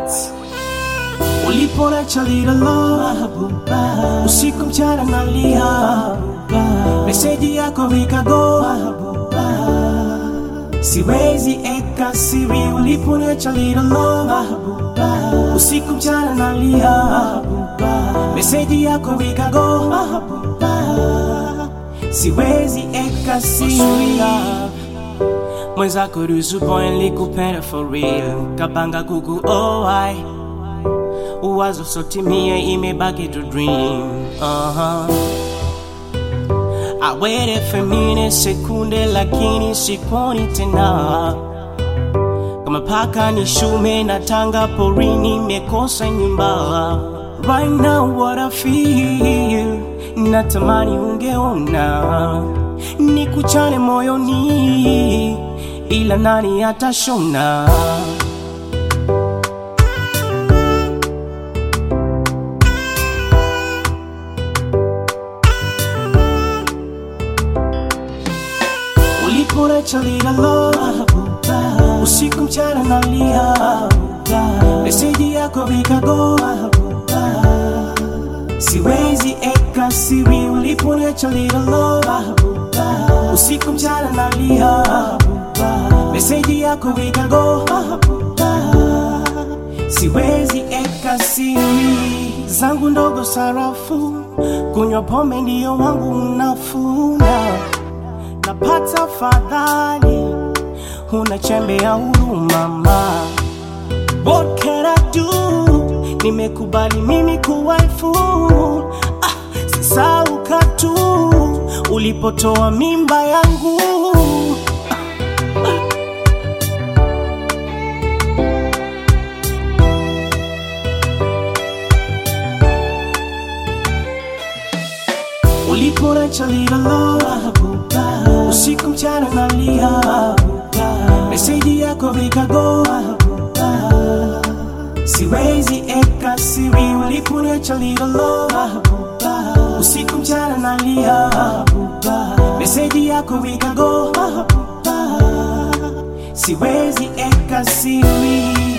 Records. Uliponacha little love, usiku mchana nalia, meseji yako ikago, siwezi eka siri. Uliponacha little love, usiku mchana nalia, meseji yako ikago, siwezi eka siri mwenzako ruhusu boy nilikupenda for real kapanga kuku oh I uwazo sotimie imebaki to dream uh-huh. I waited for minute sekunde lakini sikuoni tena kama paka ni shume na tanga porini mekosa nyumba right now what I feel natamani ungeona nikuchane moyoni ila nani atashona uliponacha lila love usiku mchana nalia meseji yako vikago siwezi eka siri uliponacha lila love usiku mchana nalia meseji yako vikago siwezi eka siri zangu ndogo sarafu kunywa pombe ndiyo wangu nafuna napata fadhali huna chembe ya huruma ma what can I do nimekubali mimi kuwaifu ah, sisauka tu ulipotoa mimba yangu uliponacha lila love usiku mchana nalia meseji yako vikago siwezi eka siri uliponacha lila love usiku mchana nalia meseji yako vikago siwezi eka siri